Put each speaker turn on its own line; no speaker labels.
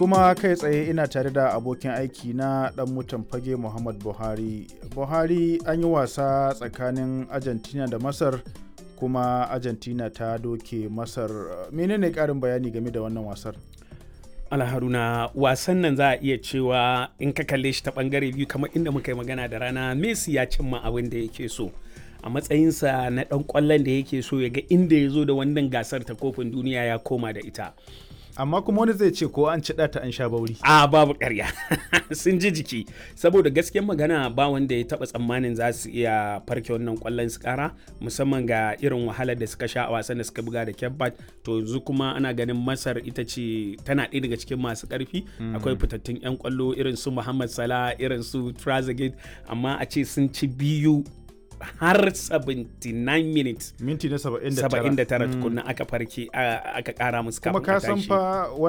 kuma kai tsaye ina tare da abokin aiki na dan mutan fage muhammad buhari buhari an yi wasa tsakanin argentina da masar kuma argentina ta doke masar menene karin bayani game da wannan wasar
alharuna wasan nan za a iya cewa in ka kalle shi ta bangare biyu kamar inda muka yi magana da rana messi ya cimma abin da yake so a matsayinsa na dan kwallon da yake so ya ga inda ya zo da wannan gasar ta kofin duniya ya koma da ita
amma kuma wani zai ce ko an ci ta an sha bauri
a babu karya sun ji jiki saboda gaskiyar magana ba wanda ya taba tsammanin za su iya farke wannan kwallon su kara musamman ga irin wahalar da suka sha a wasan da suka buga da kebbat to yanzu kuma ana ganin masar ita ce tana ɗaya daga cikin masu ƙarfi akwai fitattun 'yan kwallo irin su muhammad salah irin su trazegate amma a ce sun ci biyu har 79 minutes
minti na 79
79 tukunna aka farke aka kara musu
kuma ka san fa